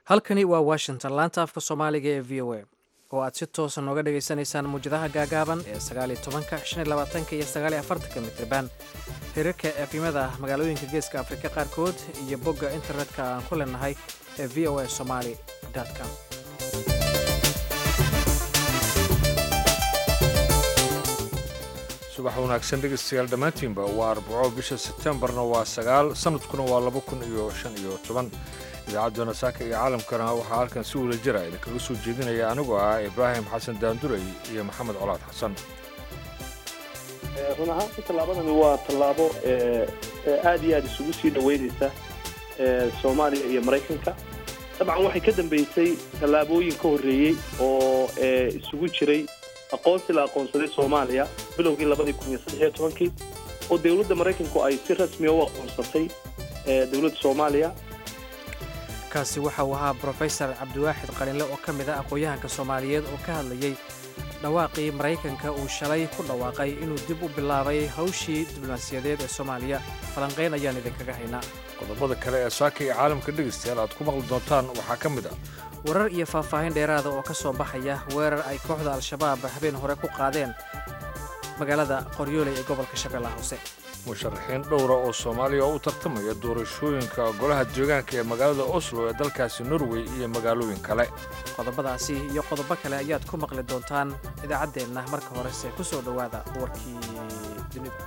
halkani waa washington laanta afka soomaaliga ee v o a oo aad si toosa nooga dhagaysanaysaan muwjadaha gaagaaban ee sagaaliyo tobanka shan iyo labaatanka iyo sagaaliyo afartanka mitriban hirarka efimada magaalooyinka geeska afrika qaarkood iyo bogga internetka aan ku leenahay ee v o a somaly com subax wanaagsan dhegeystayaal dhammaantiinba waa arbaco bisha sebtembarna waa sagaal sanadkuna waa laba kun iyo shan iyo toban idaacadduna saaka iyo caalamkana waxaa halkan si wada jira idinkaga soo jeedinaya anigoo ah ibraahim xasan daandurey iyo maxamed colaad xasan run ahaanti tallaabadani waa tallaabo aad iyo aad isugu sii dhoweynaysa soomaaliya iyo maraykanka dabcan waxay ka dambeysay tallaabooyin ka horreeyey oo isugu jiray aqoonsi la aqoonsaday soomaaliya bilowgii labadii kun iyo saddex iyo tobankii oo dowladda maraykanku ay si rasmiya u aqoonsatay dowladda soomaaliya kaasi waxa uu ahaa brofesor cabdiwaaxid qalinle oo ka mid ah aqoon-yahanka soomaaliyeed oo ka hadlayey dhawaaqii maraykanka uu shalay ku dhawaaqay inuu dib u bilaabay hawshii diblomaasiyadeed ee soomaaliya falanqayn ayaan idinkaga haynaa qodobada kale ee saaka iyo caalamka dhegeystayaal aad ku maqli doontaan waxaa ka mid ah warar iyo faahfaahin dheeraada oo ka soo baxaya weerar ay kooxda al-shabaab habeen hore ku qaadeen magaalada qoryooley ee gobolka shabeellaha hoose musharaxiin dhowra oo soomaaliya oo u tartamaya doorashooyinka golaha deegaanka ee magaalada oslo ee dalkaasi norway iyo magaalooyin kale qodobadaasi iyo qodobo kale ayaad ku maqli doontaan idaacaddeenna marka horese ku soo dhowaada warkii dunida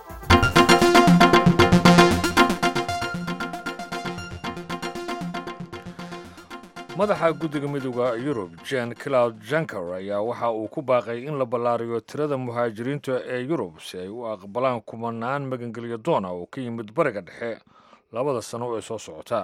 madaxa guddiga midooda yurub jen cloud janker ayaa waxa uu ku baaqay in la ballaariyo tirada muhaajiriinta ee yurub si ay u aqbalaan kumanaan magangelyo doona oo ka yimid bariga dhexe labada sano ee soo socota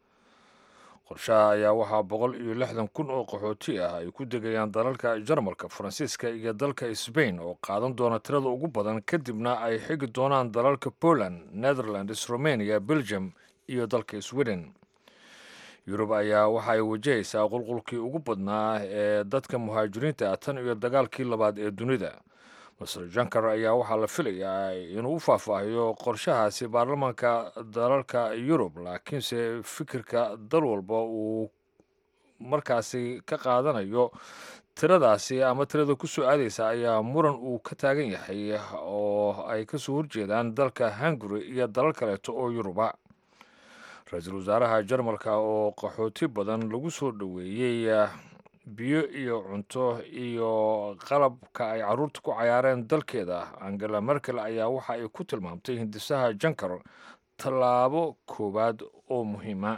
qorshaha ayaa waxaa boqol iyo lixdan kun oo qaxooti ah ay ku degayaan dalalka jarmalka faransiiska iyo dalka sbain oo qaadan doona tirada ugu badan kadibna ay xigi doonaan dalalka poland netherlands romania belgium iyo dalka sweden yurub ayaa waxa ay wajahaysaa qulqulkii ugu badnaa ee dadka muhaajiriinta ah tan iyo dagaalkii labaad ee dunida master jankar ayaa waxaa la filayaa inuu u faahfaahiyo qorshahaasi baarlamaanka dalalka yurub laakiinse fikirka dal walba uu markaasi ka qaadanayo tiradaasi ama tirada ku soo aadaysa ayaa muran uu ka taagan yahay oo ay kasoo horjeedaan dalka hungary iyo dalal kaleeto oo yuruba ra-iisul wasaaraha jarmalka oo qaxooti badan lagu soo dhoweeyey biyo iyo cunto iyo qalabka ay caruurta ku cayaareen dalkeeda angela merkel ayaa waxa ay ku tilmaamtay hindisaha jankar tallaabo koowaad oo muhiima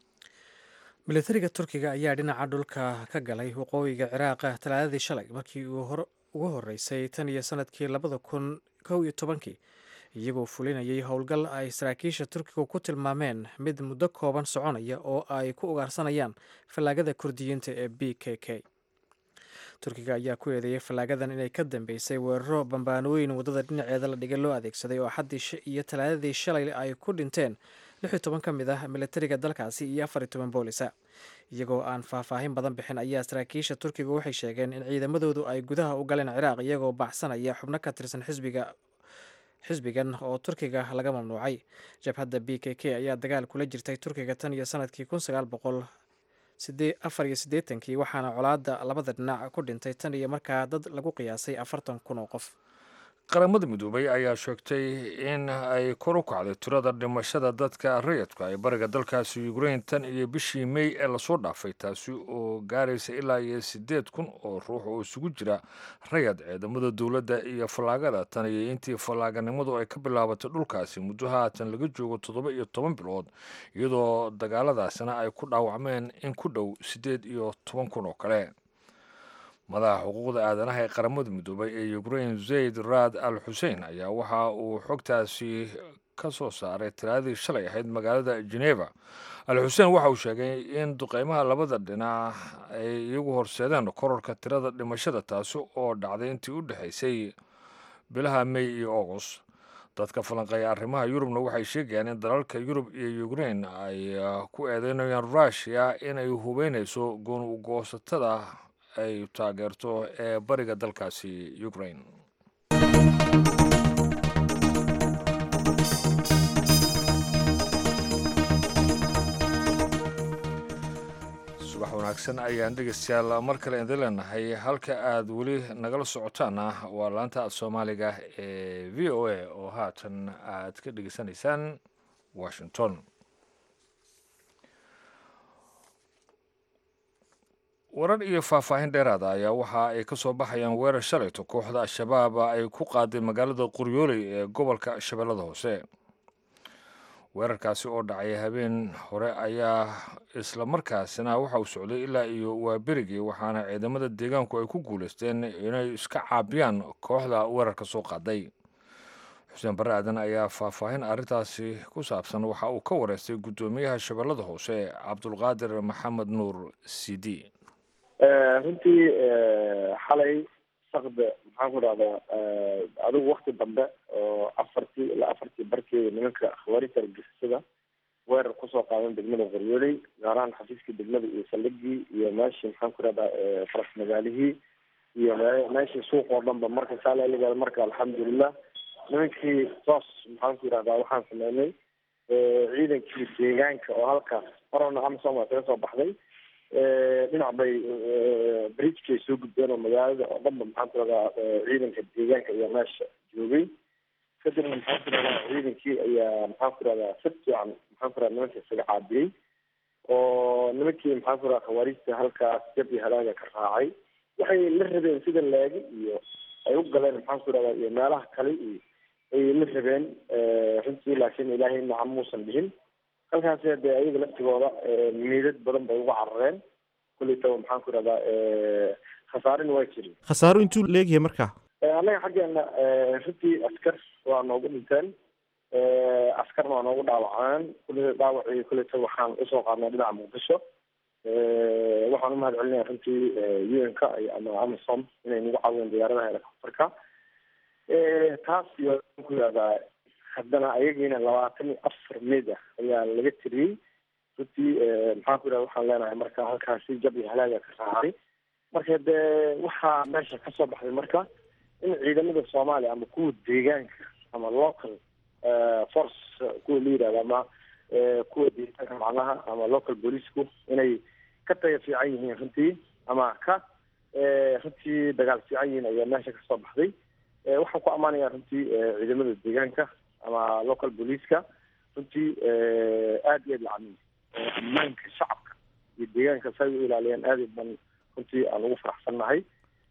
militariga turkiga ayaa dhinaca dhulka ka galay waqooyiga ciraaqa talaadadii shalay markii uu ugu horreysay tan iyo sanadkii labada kun kow iyo tobankii iyagoo fulinayay howlgal ay saraakiisha turkiga ku tilmaameen mid muddo kooban soconaya oo ay ku ugaarsanayaan fallaagada kurdiyiinta ee b k k turkiga ayaa ku eedeeyay fallaagadan inay ka dambeysay weeraro bambaanooyin waddada dhinaceeda la dhigay loo adeegsaday oo xaddii iyo talaadadii shalay ay ku dhinteen lix iyo toban ka mid ah militariga dalkaasi iyo afar iyo toban boolisa iyagoo aan faahfaahin badan bixin ayaa saraakiisha turkiga waxay sheegeen in ciidamadoodu ay gudaha u galeen ciraaq iyagoo baxsanaya xubno ka tirsan xisbiga xisbigan oo turkiga laga mamnuucay jabhadda b k k ayaa dagaal kula jirtay turkiga tan iyo sanadkii kun sagaal boqol afar iyo siddeetankii waxaana colaadda labada dhinac ku dhintay tan iyo markaa dad lagu qiyaasay afartan kun oo qof qaramada midoobay ayaa sheegtay in ay kor u kacday tirada dhimashada dadka rayadka ee bariga dalkaasi ukrain tan iyo bishii mey ee lasoo dhaafay taasi oo gaaraysa ilaa iyo siddeed kun oo ruux oo isugu jira rayad ciidamada dowladda iyo fallaagada tan iyo intii fallaaganimadu ay ka bilaabatay dhulkaasi muddo haatan laga joogo toddoba iyo toban bilood iyadoo dagaaladaasina ay ku dhaawacmeen in ku dhow siddeed iyo toban kun oo kale madaxa xuquuqda aadanaha ee qaramada midoobay ee ukrain zayd raad al xusein ayaa waxa uu xogtaasi ka soo saaray talaadadii shalay ahayd magaalada geneva al xuseen waxa uu sheegay in duqeymaha labada dhinac ay iyagu horseedeen kororka tirada dhimashada taasi oo dhacday intii u dhexaysay bilaha mey iyo august dadka falanqeeya arrimaha yurubna waxay sheegayaan in dalalka yurub iyo ukrain ay ku eedeynayaan rushia inay hubeynayso goongoosatada ay taageerto ee bariga dalkaasi ukrain wanaagsan ayaan dhegeystayaal mar kale idin leenahay halka aad weli nagala socotaana waa laanta soomaaliga ee v o a oo haatan aad ka dhegeysanaysaan washington warar iyo faahfaahin dheeraada ayaa waxa ay ka soo baxayaan weerar shalayto kooxda al-shabaab ay ku qaaday magaalada qoryooley ee gobolka shabeellada hoose weerarkaasi oo dhacay habeen hore ayaa isla markaasina waxa uu socday ilaa iyo waa berigii waxaana ciidamada deegaanku ay ku guulaysteen inay iska caabiyaan kooxda weerarka soo qaaday xuseen barre aadan ayaa faahfaahin arrintaasi ku saabsan waxa uu ka wareystay guddoomiyaha shabeellada hoose cabdulqaadir maxamed nuur cd runtii xalay sakde maxaan ku dhahdaa adigu wakti dambe oo afartii ilaa afartii barkeeda nimanka khawaarijta argixisada weerar kusoo qaadan degmada qoryooley gaar ahaan xafiiskii degmada iyo saldhigii iyo meeshii maxaan ku dhahdaa faras magaalihii iyo meeshii suuq oo dhanba marka saalaaligaada marka alxamdulilah nimankii toos maxaan ku yidhahdaa waxaan sameynay ciidankii deegaanka oo halkaas horena amsom waa kaga soo baxday dhinac bay bridgekay soo gudbeen oo magaalada oo dhanba maxaan ku radaa ciidanka deegaanka ayaa meesha joogay kadibna maxaan ku radaa ciidankii ayaa maxaan ku radaa si fiican maxaan ku radaa nimanka isaga caabiyey oo nimankii maxaan ku radaa khawaarijta halkaas jab iyo halaaga ka raacay waxay la rabeen sida laagi iyo ay u galeen maxaan ku radaa iyo meelaha kale iyo ay la rabeen runtii laakiin ilaahay nacam muusan dhihin halkaas dee ayaga laftigooda miidad badan bay uga carareen kuleytaba maxaan ku rahdaa khasaarina waa jirin khasaaro intuu leegyahay marka annaga xaggeena runtii askar waa noogu dhinteen askarna waa noogu dhaawaceen kule dhaawacii kuleyta waxaan usoo qaadnay dhinaca muqdisho waxaan umahad celinaya runtii u n k ama amazon inay nagu caawiyeen diyaaradaha helicopterka taas iyo ku yihahdaa haddana ayagiina labaatan iyo afar meyd ah ayaa laga tiriyey runtii maxaan ku yidhahda waxaan leenahay marka halkaasi jab iyo halaaga ka raacay marka dee waxaa meesha kasoo baxday marka in ciidamada soomaaliya ama kuwa deegaanka ama local force kuwa la yidhahda ama kuwa deegaanka macnaha ama local booliisku inay ka taga fiican yihiin runtii ama ka runtii dagaal fiican yihiin ayaa meesha kasoo baxday waxaan ku ammaanaya runtii ciidamada deegaanka ama local booliiska runtii aada iyo aad lacamiy ammaanka shacabka iyo deegaanka say u ilaaliyaan aad ban runtii aan ugu faraxsannahay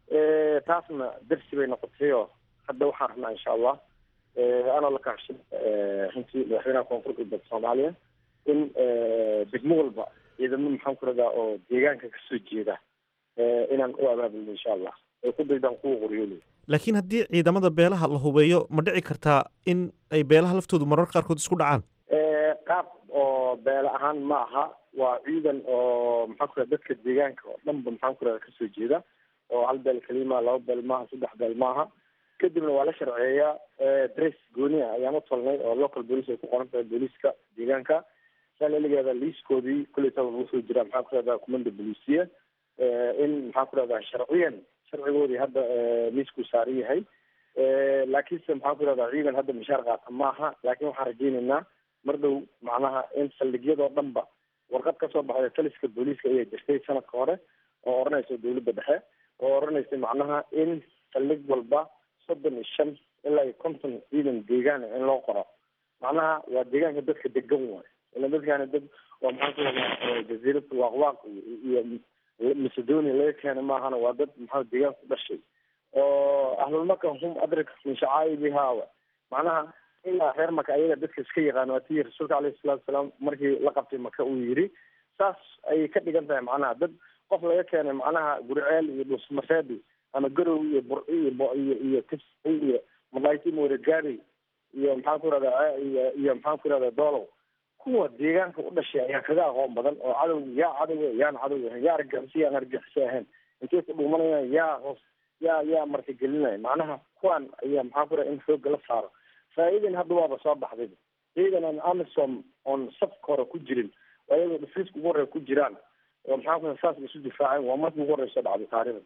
taasna darsi bay noqotay oo hadda waxaan rabnaa insha allah anoo la kaashin runtii madaxweynaha koonfur galbeed soomaaliya in degmo walba ciidamo maxaan ku radaa oo deegaanka kasoo jeeda inaan u abaabulno insha allah ay ku daydaan kuwa qoryooley laakiin haddii ciidamada beelaha la hubeeyo ma dhici kartaa in ay beelaha laftoodu marar qaarkood isku dhacaan qaab oo beele ahaan ma aha waa ciidan oo maxaan ku raha dadka deegaanka oo dhanba maxaan ku raha kasoo jeeda oo hal beel kelima laba beel maaha saddex beel maaha kadibna waa la sharceeyaa dress gooni ah ayaan u tolnay oo local police ay ku qoran tahay booliiska deegaanka saaleligeeda liiskoodii kuleytaba lagu soo jiraa maxaan ku rahdaa kumanda bolisiya in maxaan ku rahdaa sharciyan sharcigoodii hadda miiskuu saaran yahay laakiinse maxaan ku rahdaa ciidan hadda mishaar qaata maaha laakiin waxaan rajeynaynaa mar dhow macnaha in saldhigyadoo dhanba warqad kasoo baxday taliska booliiska ayaa jirtay sanadka hore oo odhanaysa dawladda dhexe oo odhanaysa macnaha in saldhig walba soddon iyo shan ilaa iyo konton ciidan deegaan in loo qoro macnaha waa deegaanka dadka degan waay ila dadkaani dad waa maxaan ku rahdaa jaziirada waaqwaaq iyo macedonia laga keena maahana waa dad maxaa deegaan ku dhashay oo ahlulmaka hum adrik min shacaa'ibihaa macnaha ilaa reer maka ayaga dadka iska yaqaan waa tii rasuulka alayhi salatu wasalaam markii la qabtay maka uu yidhi saas ayay ka dhigan tahay macnaha dad qof laga keenay macnaha gurceel iyo dhusmafeedi ama garow iyo burci iyo iyo iyo kis iyo malayti moregaari iyo maxaan ku rahdaa iyo iyo maxaan ku rahdaa doolow kuwa deegaanka u dhashay ayaa kaga aqoon badan oo cadow yaa cadow yaan cadow ahayn yaa argixisay yaan argixisay ahayn intay ku dhuumanayaan yaa hoos yaa yaa markagelinaya macnaha kuwan ayaa maxaan ku raha in xoogga la saaro faa'iidan hadda waaba soo baxday ciidan aan amisom oon safka hore ku jirin oo ayagoo dhifriiska ugu horreya ku jiraan oo maxaan ku raha saas isu difaaceen waa markii ugu horreysa dhacday taariikhda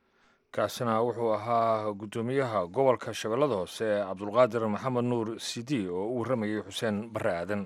kaasina wuxuu ahaa guddoomiyaha gobolka shabeellada hoose cabdulqaadir maxamed nuur cd oo u warramayay xuseen barre aadan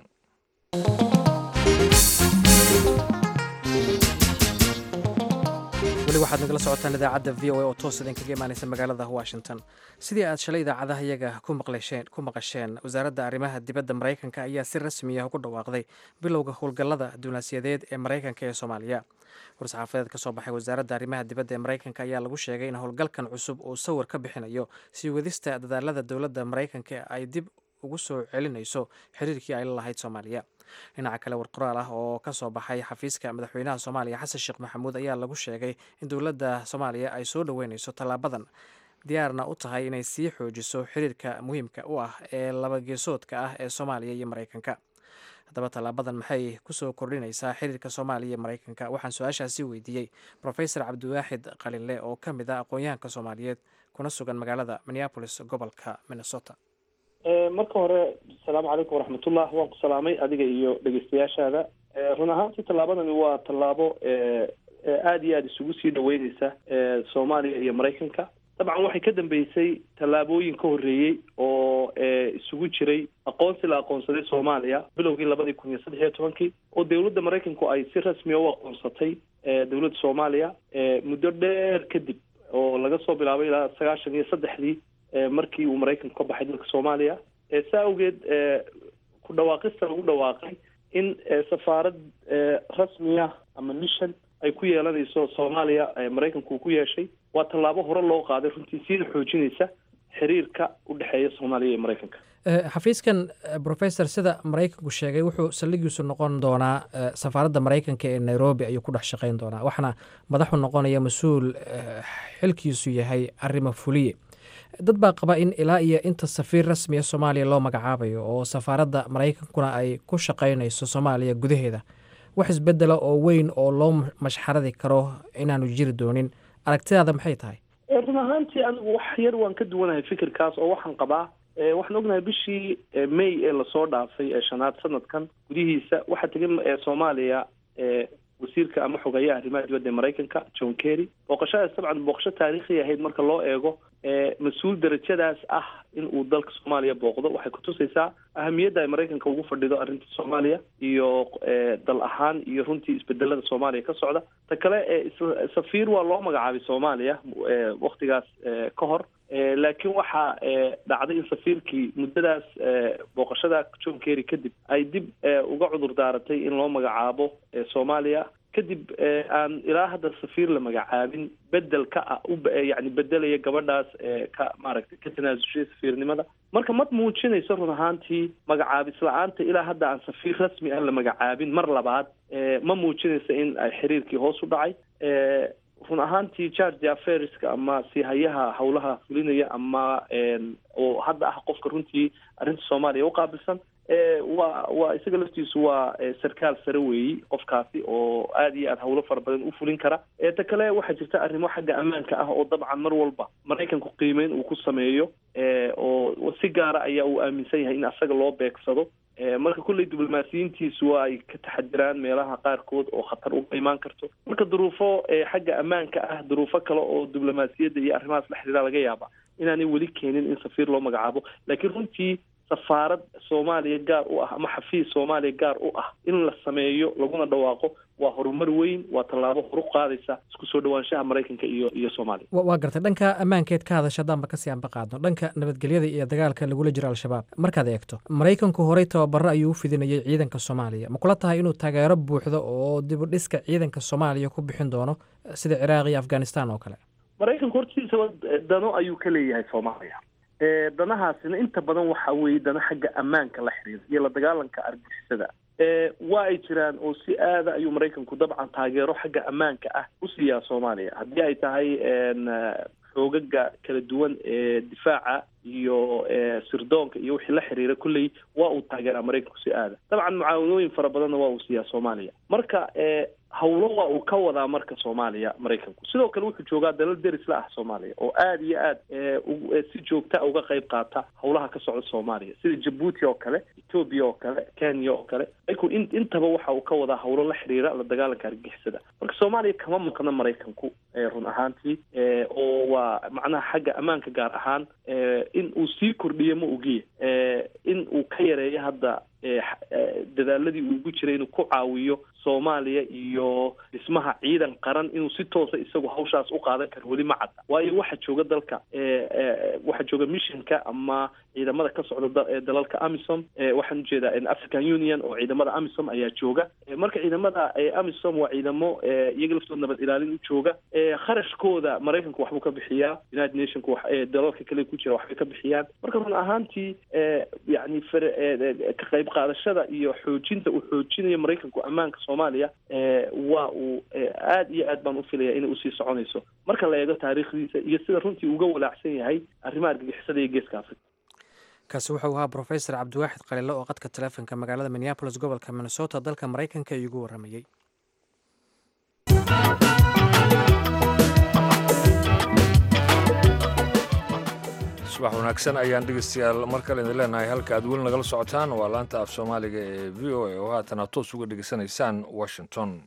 weli waxaad nagala socotaan idaacadda v o a oo toos idinkaga imaanaysa magaalada washington sidii aad shalay idaacadaha iyaga ku maqasheen wasaaradda arrimaha dibadda maraykanka ayaa si rasmi ah ugu dhawaaqday bilowga howlgallada dunaasiyadeed ee maraykanka ee soomaaliya war-saxaafadeed ka soo baxay wasaaradda arrimaha dibadda ee maraykanka ayaa lagu sheegay in howlgalkan cusub uu sawir ka bixinayo sii wadista dadaalada dowladda maraykanka ay dib ugu soo celinayso xiriirkii ay la lahayd soomaaliya dhinaca kale war qoraal ah oo ka soo baxay xafiiska madaxweynaha soomaaliya xasan sheekh maxamuud ayaa lagu sheegay in dowladda soomaaliya ay soo dhoweynayso tallaabadan diyaarna u tahay inay sii xoojiso xiriirka muhiimka u ah ee labageesoodka ah ee soomaaliya iyo maraykanka haddaba tallaabadan maxay kusoo kordhinaysaa xiriirka soomaaliya iyo maraykanka waxaan su-aashaasi weydiiyey profesor cabdiwaaxid qalinle oo ka mid ah aqoon-yahanka soomaaliyeed kuna sugan magaalada minneapolis gobolka minnesota marka hore asalaamu calaykum waraxmatullah waan ku salaamay adiga iyo dhegeystayaashaada run ahaantii tallaabadani waa tallaabo aada iyo aada isugu sii dhaweyneysa soomaaliya iyo maraykanka dabcan waxay ka dambeysay tallaabooyin ka horreeyey oo isugu jiray aqoonsi la aqoonsaday soomaaliya bilowgii labadii kun iyo saddex iyo tobankii oo dowladda maraykanku ay si rasmiya u aqoonsatay dowladda soomaaliya muddo dheer kadib oo laga soo bilaabay ilaa sagaashan iyo saddexdii markii uu maraykanku ka baxay dalka soomaaliya saa awgeed ku dhawaaqista lagu dhawaaqay in safaarad rasmiya ama mission ay ku yeelanayso soomaaliya maraykanku uu ku yeeshay waa tallaabo hore loo qaaday runtii siina xoojinaysa xiriirka u dhexeeya soomaaliya iyo maraykanka xafiiskan professor sida maraykanku sheegay wuxuu saldhigiisu noqon doonaa safaaradda maraykanka ee nairobi ayuu ku dhex shaqeyn doonaa waxaana madaxu noqonaya mas-uul xilkiisu yahay arrimo fuliye dad baa qaba in ilaa iyo inta safiir rasmiya soomaaliya loo magacaabayo oo safaaradda maraykankuna ay ku shaqaynayso soomaaliya gudaheeda wax isbedela oo weyn oo loo mashxaradi karo inaanu jiri doonin aragtidaada maxay tahay run ahaantii anigu wax yar waan ka duwanahay fikirkaas oo waxaan qabaa waxaan ognahay bishii may ee lasoo dhaafay ee shanaad sanadkan gudihiisa waxaa tegay soomaaliya wasiirka ama xogeeyaha arrimaha dibadda ee maraykanka john kerry booqashadaas dabcan booqasho taariikhi ahayd marka loo eego mas-uul darajadaas ah in uu dalka soomaaliya booqdo waxay kutusaysaa ahamiyadda ay maraykanka ugu fadhido arrinta soomaaliya iyo dal ahaan iyo runtii isbedelada soomaaliya ka socda ta kale safiir waa loo magacaabay soomaaliya waktigaas ka hor laakiin waxaa dhacday in safiirkii muddadaas booqashada john kerry kadib ay dib uga cudur daaratay in loo magacaabo soomaaliya kadib aan ilaa hadda safiir la magacaabin bedel ka ah yani bedelaya gabadhaas ka maaragtay ka tanaasushay safiirnimada marka ma muujinayso run ahaantii magacaabis la-aanta ilaa hadda aan safiir rasmi ah la magacaabin mar labaad ma muujinayso in ay xiriirkii hoos u dhacay run ahaantii georgia feriska ama siihayaha howlaha fulinaya ama oo hadda ah qofka runtii arrinta soomaaliya uqaabilsan waa waa isaga laftiisu waa sarkaal sare weeyi qofkaasi oo aada iyo aada howlo fara badan u fulin kara ta kale waxaa jirta arrimo xagga ammaanka ah oo dabcan mar walba maraykanku qiimeyn uu ku sameeyo oo si gaara ayaa uu aaminsan yahay in asaga loo beegsado marka kulley diblomaasiyiintiisu waa ay ka taxadiraan meelaha qaarkood oo khatar uga imaan karto marka duruufo xagga ammaanka ah duruufo kale oo diblomaasiyadda iyo arrimahaas la xiriira laga yaaba inaanay weli keenin in safiir loo magacaabo laakiin runtii safaarad soomaaliya gaar u ah ama xafiis soomaaliya gaar u ah in la sameeyo laguna dhawaaqo waa horumar weyn waa tallaabo horu qaadaysa isku soo dhawaanshaha maraykanka iyo iyo soomaaliya waa gartay dhanka ammaankeed ka hadasha haddaanba kasii anba qaadno dhanka nabadgelyada iyo dagaalka lagula jiro al-shabaab markaad eegto maraykanku horey tababaro ayuu u fidinayay ciidanka soomaaliya ma kula tahay inuu taageero buuxdo oo dib u dhiska ciidanka soomaaliya ku bixin doono sida ciraaq iyo afghanistan oo kale maraykanku hortiisa dano ayuu ka leeyahay soomaaliya danahaasina inta badan waxa weeye dana xagga ammaanka la xiriira iyo la dagaalanka argixisada waa ay jiraan oo si aada ayuu maraykanku dabcan taageero xagga ammaanka ah u siiyaa soomaaliya haddii ay tahay xoogaga kala duwan ee difaaca iyo sirdoonka iyo wixii la xiriira kulley waa uu taageeraa maraykanku si aada dabcan mucaawanooyin fara badanna waa uu siiyaa soomaaliya marka hawlo waa uu ka wadaa marka soomaaliya maraykanku sidoo kale wuxuu joogaa dalal deris la ah soomaaliya oo aada iyo aad si joogta uga qayb qaata howlaha ka socda soomaaliya sida jabuuti oo kale etoobiya oo kale kenya oo kale maraykanku in intaba waxa uu ka wadaa howlo la xiriira la dagaalanka argixisada marka soomaaliya kama maqna maraykanku run ahaantii oo waa macnaha xagga ammaanka gaar ahaan in uu sii kordhiyo ma ogiye in uu ka yareeyo hadda dadaaladii uu ugu jiray inuu ku caawiyo soomaaliya iyo dhismaha ciidan qaran inuu si toosa isagu hawshaas u qaadan karo weli ma cadda waayo waxa jooga dalka waxa jooga missionka ama ciidamada ka socda dalalka amisom waxaan ujeedaa african union oo ciidamada amisom ayaa jooga marka ciidamada amisom waa ciidamo iyaga laftood nabad ilaalin u jooga kharashkooda maraykanku waxbuu ka bixiyaa united nationku dalalka kale ku jira waxbay ka bixiyaan marka run ahaantii yani ka qayb qaadashada iyo xoojinta uu xoojinayo maraykanku ammaanka soomaaliya waa uu aad iyo aad baan u filaya inay usii soconayso marka la eego taariikhdiisa iyo sida runtii uga walaacsan yahay arrimaha argagixisada iyo geeska africa kaasi wuxuu ahaa brofesor cabdiwaaxid qalile oo qadka taleefonka magaalada minneabolis gobolka minnesota dalka maraykanka iigu waramayey subax wanaagsan ayaan dhegeystayaal mar kale idin leenahay halka aad weli nagala socotaan waa laanta af soomaaliga ee v o a oo haatana toos uga dhegeysanaysaan washington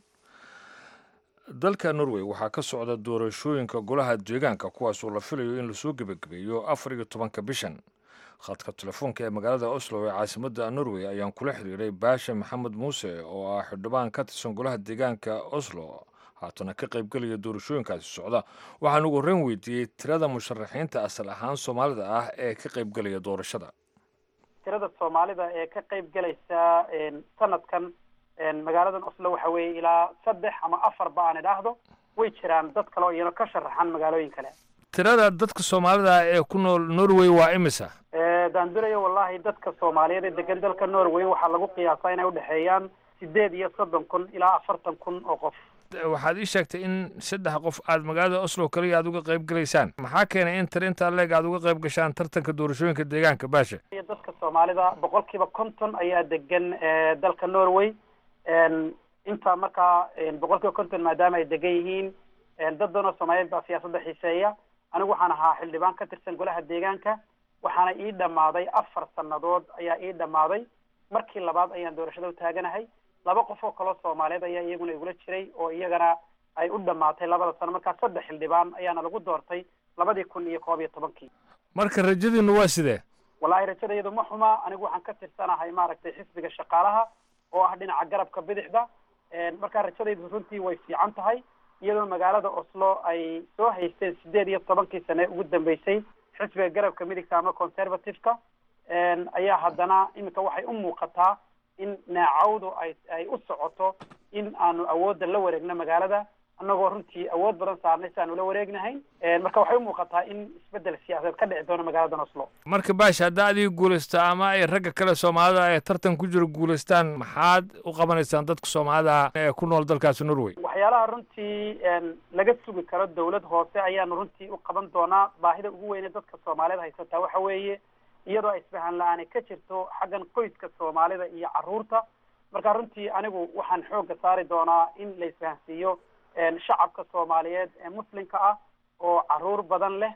dalka norway waxaa ka socda doorashooyinka golaha deegaanka kuwaasoo la filayo in lasoo gebagabeeyo afar iyo tobanka bishan khadka telefoonka ee magaalada oslo ee caasimadda norway ayaan kula xiriiray baasha maxamed muuse oo ah xildhibaan ka tirsan golaha deegaanka oslo haatana ka qaybgelaya doorashooyinkaasi socda waxaan ugu horreyn weydiiyey tirada musharaxiinta asal ahaan soomaalida ah ee ka qaybgelaya doorashada tirada soomaalida ee ka qaybgelaysa sanadkan magaaladan oslo waxa weeye ilaa saddex ama afarba aan idhaahdo way jiraan dad kale oo iyana ka sharaxan magaalooyin kale tirada dadka soomaalida ee ku nool norway waa imisa daandurayo wallahi dadka soomaaliyeed ee degan dalka norway waxaa lagu qiyaasaa inay udhexeeyaan sideed iyo soddon kun ilaa afartan kun oo qof waxaad ii sheegtay in saddex qof aad magaalada oslo kaliya aad uga qayb gelaysaan maxaa keenay in tir intaa leeg aad uga qayb gashaan tartanka doorashooyinka deegaanka baasha iyo dadka soomaalida boqol kiiba konton ayaa degan dalka norway inta markaa boqol kiiba konton maadaama ay degan yihiin dad badan oo soomaaliyeed baa siyaasadda xiiseeya anigu waxaan ahaa xildhibaan ka tirsan golaha deegaanka waxaana ii dhammaaday afar sannadood ayaa ii dhammaaday markii labaad ayaan doorashada u taaganahay laba qof oo kaloo soomaaliyeed ayaa iyaguna igula jiray oo iyagana ay u dhammaatay labada sano markaa saddex xildhibaan ayaana lagu doortay labadii kun iyo koob iyo tobankii marka rajadiinu waa sidee wallahi rajadaydu ma xuma anigu waxaan ka tirsanahay maaragtay xisbiga shaqaalaha oo ah dhinaca garabka bidixda markaa rajadaydu runtii way fiican tahay iyadoo magaalada oslo ay soo haysteen sideed iyo tobankii sane ugu dambeysay xisbiga garabka midigta ama conservative-ka ayaa haddana iminka waxay u muuqataa in naacawdu ay ay u socoto in aanu awoodda la wareegno magaalada annagoo runtii awood badan saarnay si aanu la wareegnahayn marka waxay u muuqataa in isbeddel siyaasadeed ka dhici doono magaaladan oslo marka baasha haddaa adiga guulaysta ama ay ragga kale soomaalida ee tartan ku jiro guulaystaan maxaad u qabanaysaan dadka soomaalida ee ku nool dalkaasi norway waxyaalaha runtii laga sugi karo dawlad hoose ayaanu runtii u qaban doonaa baahida ugu weyne dadka soomaaliyeed haysataa waxa weeye iyadoo isfahan la-aani ka jirto xaggan qoyska soomaalida iyo carruurta marka runtii anigu waxaan xoogga saari doonaa in la isfahansiiyo shacabka soomaaliyeed ee muslimka ah oo carruur badan leh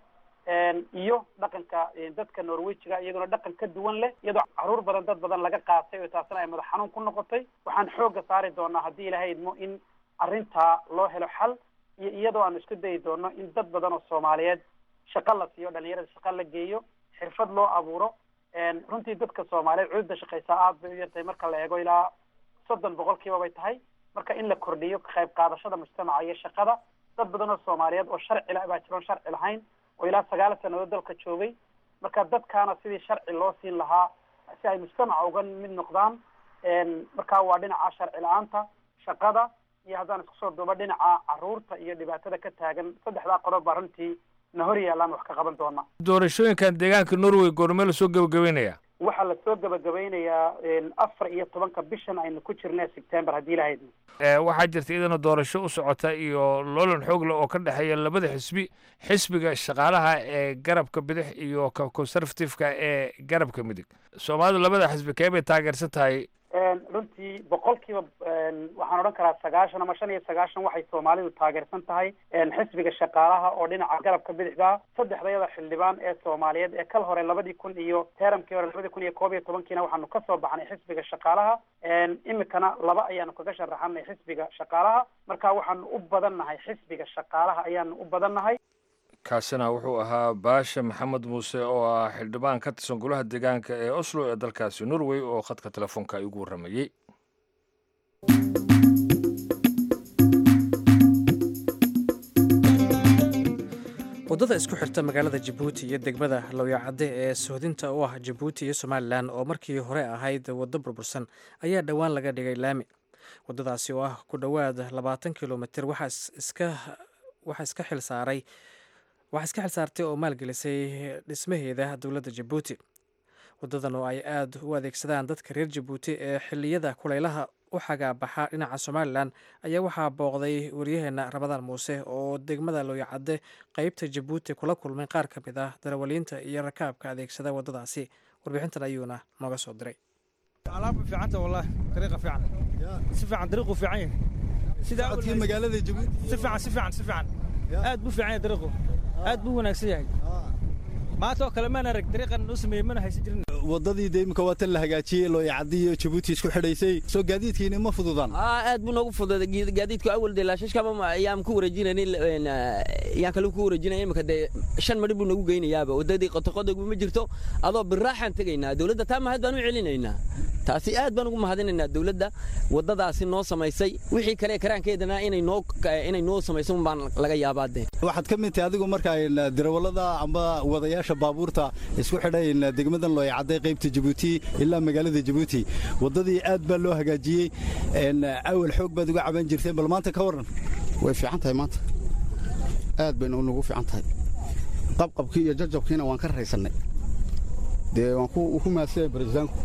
iyo dhaqanka dadka norwejiga iyaguna dhaqan ka duwan leh iyadoo carruur badan dad badan laga qaatay oo taasina ay madax xanuun ku noqotay waxaan xoogga saari doonaa haddii ilahay idmo in arrintaa loo helo xal iyo iyadoo aan isku dayi doono in dad badan oo soomaaliyeed shaqo la siiyo dhalinyarada shaqo la geeyo xirfad loo abuuro runtii dadka soomaaliyeed cududa shaqaysaa aad bay u yartahay marka la eego ilaa soddon boqolkiiba bay tahay marka in la kordhiyo ka qayb qaadashada mujtamaca iyo shaqada dad badan oo soomaaliyeed oo sharci la baa jiroon sharci lahayn oo ilaa sagaal sannadood dalka joogay marka dadkaana sidii sharci loo siin lahaa si ay mujtamaca uga mid noqdaan marka waa dhinaca sharci la-aanta shaqada iyo haddaan isku soo duuba dhinaca carruurta iyo dhibaatada ka taagan saddexdaa qodob baa runtii na hor yaallaan wax ka qaban doona doorashooyinkan deegaanka norway goormee lasoo gebagabeynaya waxaa lasoo gebagabeynayaa afar iyo tobanka bishan aynu ku jirna september haddii ilahayd waxaa jirta iyadana doorasho u socota iyo loolan xoogle oo ka dhexeeya labada xisbi xisbiga shaqaalaha ee garabka bidix iyo ka conservative-ka ee garabka midig soomaalidu labada xisbi kee bay taageersan tahay runtii boqolkiiba waxaan odhan karaa sagaashan ama shan iyo sagaashan waxay soomaalidu taageersan tahay xisbiga shaqaalaha oo dhinaca garabka bidixda saddexdayada xildhibaan ee soomaaliyeed ee kal hore labadii kun iyo teeramkii hore labadii kun iyo koob iyo tobankiina waxaanu kasoo baxnay xisbiga shaqaalaha imikana laba ayaanu kaga sharaxanay xisbiga shaqaalaha marka waxaanu u badan nahay xisbiga shaqaalaha ayaanu u badan nahay kaasina wuxuu ahaa baasha maxamed muuse oo ah xildhibaan ka tirsan golaha deegaanka ee oslo ee dalkaasi norway oo khadka telefoonka igu warramayey waddada isku xirta magaalada jabuuti iyo degmada lowyacadde ee sohdinta u ah jabuuti iyo somalilan oo markii hore ahayd waddo burbursan ayaa dhowaan laga dhigay laami waddadaasi oo ah ku dhowaad labaatan kilomitir waxaa iska xilsaaray waxaa iska xilsaartay oo maalgelisay dhismaheeda dowladda jabuuti waddadan oo ay aada u adeegsadaan dadka reer jabuuti ee xilliyada kulaylaha u xagaabaxa dhinaca somalilan ayaa waxaa booqday waryaheena ramadaan muuse oo degmada looyacadde qeybta jabuuti kula kulmay qaar ka mid ah darawaliinta iyo rakaabka adeegsada waddadaasi warbixintan ayuuna nooga soo diray alaab fiicanta wallahi dariiqa fiican si fiican dariiqu fiican yahay sida codkii magaalada jabuuti si fiican si fiican si fiican aad buu fiican yahay dariiqu aad buu wanaagsan yahay maanta oo kale maan arag dariiqan noo sameeyey mana haysan jirin waddadii de imika waa tan la hagaajiyey looyacaddi iyo jabuuti isku xidhaysay soo gaadiidkiini ma fududaan aad buu noogu fududay gaadiidku awal dee laashashkaba ayaan ku wareejinaynin yaan kale ku wareejinaya imika dee shan madhi buu nagu geynayaaba waddadii qotoqodogba ma jirto adoo biraaxaan tegaynaa dowladda taa mahad baan u celinaynaa taasi aad baan ugu mahadinaynaa dowladda waddadaasi noo samaysay wixii kale karaankeedana inay noo inay noo samayso baan laga yaabaa dee waxaad ka mid tahay adigu markaa darawallada amba wadayaasha baabuurta isku xidhay degmadan looyacadday qaybta jabuuti ilaa magaalada jabuuti waddadii aad baa loo hagaajiyey awal xoog baad uga caban jirteen bal maanta ka warran way fiican tahay maanta aad bayna nagu fiican tahay qabqabkii iyo jajabkiina waan ka raysannay dee waan ku maasanya barisaanku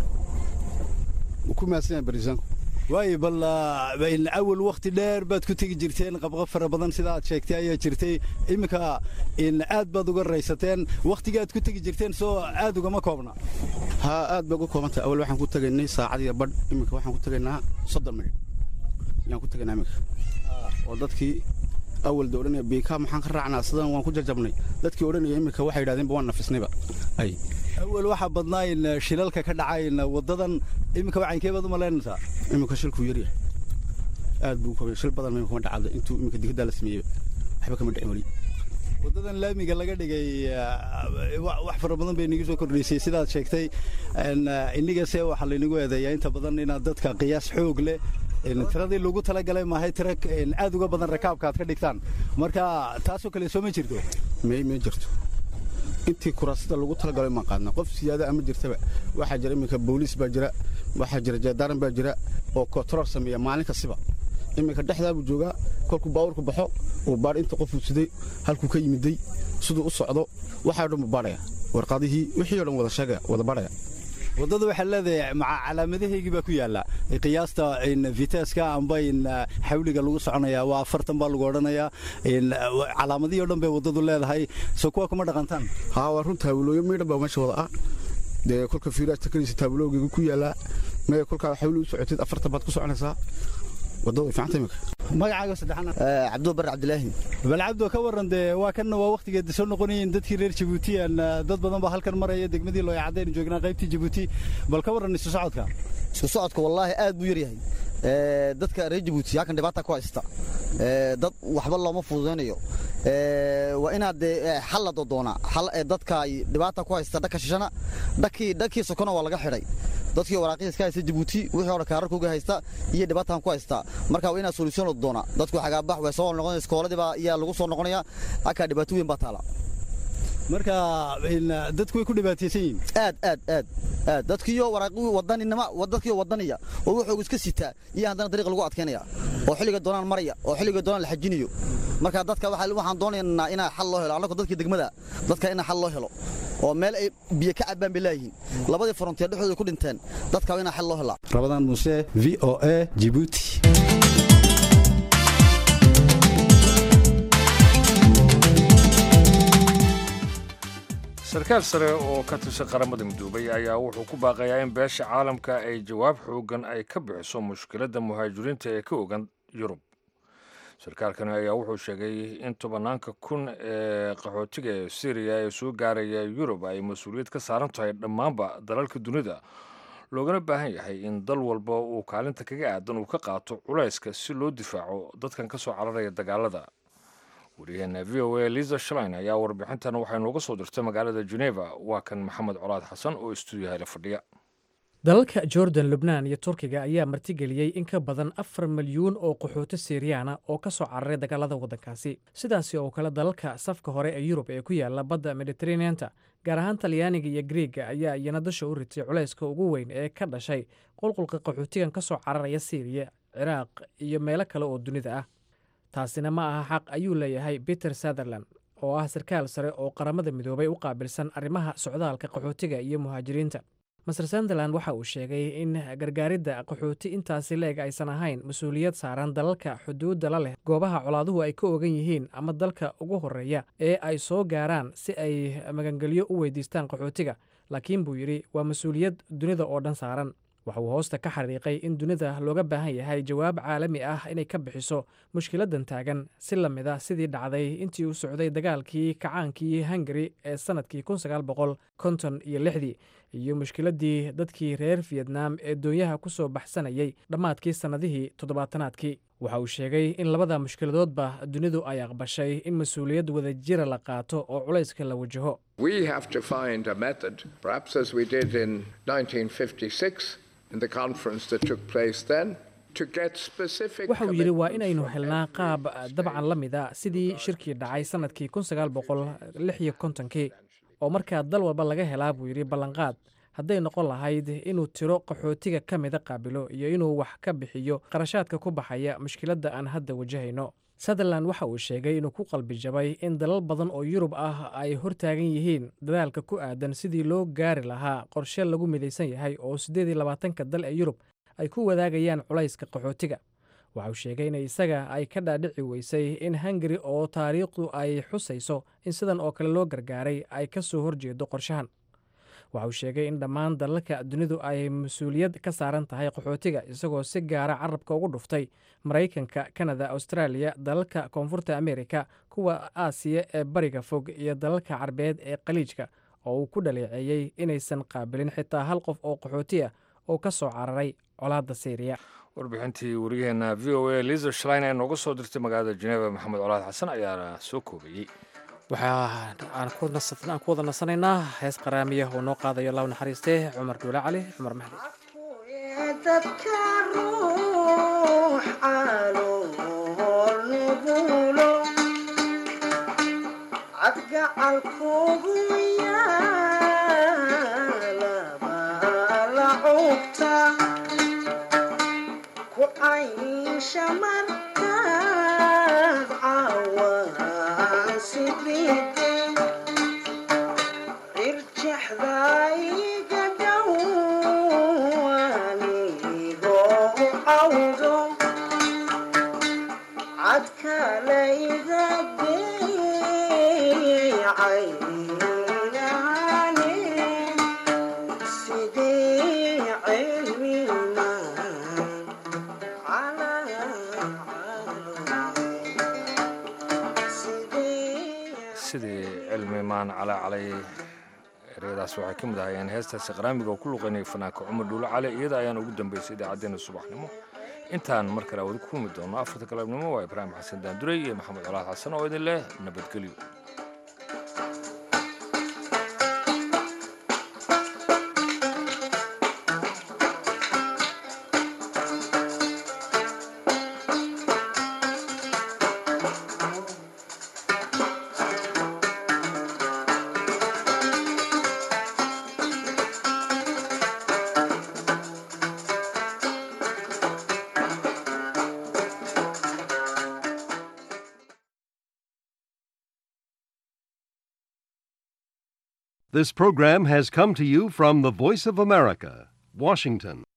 ku maasanya barisaanku waayo bal awal wakhti dheer baad ku tegi jirteen qabqab fara badan sida aad sheegtay ayaa jirtay iminka aad baad uga raysateen wakhtiga aad ku tegi jirteen soo aad ugama koobna haa aad bay uga koobantahay awal waxaan ku tegaynay saacad iyo badh iminka waxaan ku tegaynaa soddon minit ayaan ku tegaynaa iminka oo dadkii awal da odhanaya biika maxaan ka raacnaa sidan waan ku jajabnay dadkii odhanaya iminka waxay yidhahdeenba waan nafisnayba ay awal waxaa badnaa in shilalka ka dhacay waddadan iminka wacankee baad u malaynaysaa iminka shilkuu yaryahay aad buu kobay shil badan iminka ma dhacada intuu iminka digiddaa la sameeyey waxba kama dhicin weli waddadan laamiga laga dhigay wax fara badan bay inagu soo kordhisay sidaad sheegtay inigase waxaa laynagu eedeeyaa inta badan inaad dadka qiyaas xoog leh tiradii lagu talagalay maahay tira aad uga badan rakaabka aad ka dhigtaan marka taasoo kale soo ma jirto may ma jirto intii kuraasada lagu talagalay maan qaadna qof siyaada ama jirtaba waxaa jira iminka booliis baa jira waxaa jira jeedaaran baa jira oo kotrool sameeya maalin kastiba iminka dhexdaa buu joogaa kolkuu baawurku baxo uu baadh inta qofuu siday halkuu ka yimiday siduu u socdo waxaa dhan buu baadhaya warqadihii wixii o dhan wada sheegaya wada baadhaya waddada waxaa leedahay maca calaamadahaygii baa ku yaalla qiyaasta viteska amba xawliga lagu soconaya waa afartan baa lagu odhanayaa calaamadihii o dhan bay waddadu leedahay soo kuwa kuma dhaqantaan haa waa run taabulooyo miidhan baa meesha wada ah dee kolka fiiraasta kanaysa taabuloogiga ku yaallaa mee kolkaa xawli u socotid afartan baad ku soconaysaa waddada way fiicanta imika magacaaga saddexana cabdulla bar cabdilaahi bal cabdo ka warran dee waa kan waa wakhtigeeda soo noqonayeen dadkii reer jabuuti aan dad badan baa halkan maraya degmadii looyacadaynu joognaa qaybtii jabuuti bal ka warran isu socodka isku socodka wallaahi aad buu yaryahay dadka reer jabuuti halkan dhibaata ku haysta dad waxba looma fududaynayo waa inaad dee xal la dodoonaa xal dadka dhibaata ku haysta dhaka shishana dhakii dhakii sokona waa laga xidhay dadkii waraaqihiis ka haysta jabuuti wixii hore kaararkooga haysta iyo dhibaatan ku haysta marka waa inaa solution la doonaa dadku xagaabax way soo noqonaya iskooladiiba ayaa lagu soo noqonaya halkaa dhibaato weyn baa taala marka dadku way ku dhibaataysan yihiin aad aad aad aad dadkiiyo waraaqi wadaninima dadkiiyo wadaniya oo wuxuu iska sitaa iyo haddana dariiq lagu adkeynaya oo xilliga doonaan maraya oo xilliga doonaan la xajinayo marka dadka waxaan doonaynaa inaa xal loo helo annagoo dadkii degmada dadka inaa xal loo helo oo meel ay biyo ka cabbaan bay leeyihiin labadii frontier dhexdooda ku dhinteen dadka waa inaa xal loo helaa rabadaan muuse v o a jibuuti sarkaal sare oo ka tirsan qaramada midoobay ayaa wuxuu ku baaqayaa in beesha caalamka ay jawaab xoogan ay ka bixiso mushkiladda muhaajiriinta ee ka ogan yurub sarkaalkani ayaa wuxuu sheegay in tobanaanka kun ee qaxootiga ee syriya ee soo gaaraya yurub ay mas-uuliyad ka saaran tahay dhammaanba dalalka dunida loogana baahan yahay in dal walba uu kaalinta kaga aadan uu ka qaato culayska si loo difaaco dadkan ka soo cararaya dagaalada wariyaheena v o a liza shlein ayaa warbixintan waxay nooga soo dirtay magaalada geneva waa kan maxamed colaad xasan oo istuudiyaha la fadhiya dalalka jordan lubnaan iyo turkiga ayaa martigeliyey in ka badan afar milyuun oo qaxooti siiriyaana oo ka soo cararay dagaalada waddankaasi sidaasi oo kale dalalka safka hore ee yurub ee ku yaala badda mediteraneanta gaar ahaan talyaaniga iyo griega ayaa iyana dasha u ritay culayska ugu weyn ee ka dhashay qulqulka qaxootigan ka soo cararaya siiriya ciraaq iyo meelo kale oo dunida ah taasina ma aha xaq ayuu leeyahay peter sutherland oo ah sarkaal sare oo qaramada midoobay u qaabilsan arrimaha socdaalka qaxootiga iyo muhaajiriinta master sunderland waxa uu sheegay in gargaaridda qaxooti intaasi leeg aysan ahayn mas-uuliyad saaran dalalka xuduudda la leh goobaha colaaduhu ay ka ogan yihiin ama dalka ugu horreeya ee ay soo gaaraan si ay magangelyo u weydiistaan qaxootiga laakiin buu yidhi waa mas-uuliyad dunida oo dhan saaran waxa uu hoosta ka xariiqay in dunida looga baahan yahay jawaab caalami ah inay ka bixiso mushkiladan taagan si la mid a sidii dhacday intii uu socday dagaalkii kacaankii hungari ee sannadkii kun sagaal boqol konton iyo lixdii iyo mushkiladii dadkii reer fiyetnaam ee doonyaha ku soo baxsanayay dhammaadkii sannadihii toddobaatanaadkii waxa uu sheegay in labada mushkiladoodba dunidu ay aqbashay in mas-uuliyad wadajira la qaato oo culayska la wajaho waxa uu yidhi waa inaynu helnaa qaab dabcan la mid a sidii shirkii dhacay sannadkii kun sagaal boqol lix iyo kontonkii oo markaa dal walba laga helaa buu yidhi ballanqaad hadday noqon lahayd inuu tiro qaxootiga ka mida qaabilo iyo inuu wax ka bixiyo qarashaadka ku baxaya mushkiladda aan hadda wajahayno sutherland waxa uu sheegay inuu ku qalbi jabay in dalal badan oo yurub ah ay hortaagan yihiin dadaalka ku aadan sidii loo gaari lahaa qorshe lagu midaysan yahay oo siddeed iyo labaatanka dal ee yurub ay ku wadaagayaan culayska qaxootiga waxa uu sheegay in isaga ay ka dhaadhici weysay in hungari oo taariikhdu ay xusayso in sidan oo kale loo gargaaray ay ka soo horjeedo qorshahan waxa uu sheegay in dhammaan dalalka dunidu ay mas-uuliyad ka saaran tahay qaxootiga isagoo si gaara carabka ugu dhuftay maraykanka kanada austraaliya dalalka koonfurta amerika kuwa aasiya ee bariga fog iyo dalalka carbeed ee khaliijka oo uu ku dhaleeceeyey inaysan qaabilin xitaa hal qof oo qaxooti ah oo ka soo cararay colaadda syriya warbixintii wariyaheena v o a liza shlein ee nooga soo dirtay magaalada jeneva maxamed colaad xasan ayaana soo koobayey waxaa aan ku wada nasanaynaa hees qaraamiya oo noo qaadayo law naxariistee cumar duule cali cumar mahdi sidii cilmi maan calaa calay ereyadaas waxay ka mid ahayeen heestaasi qaraamiga oo ku luqaynaya fanaanka cumar dhuulo cali iyada ayaan ugu dambaysay idaacaddeenna subaxnimo intaan mar kale wadi ku kulmi doono afarta galabnimo waa ibraahim xasan daanduray iyo maxamed colaad xasan oo idin leh nabadgelyo This program has come to you from the Voice of America, Washington.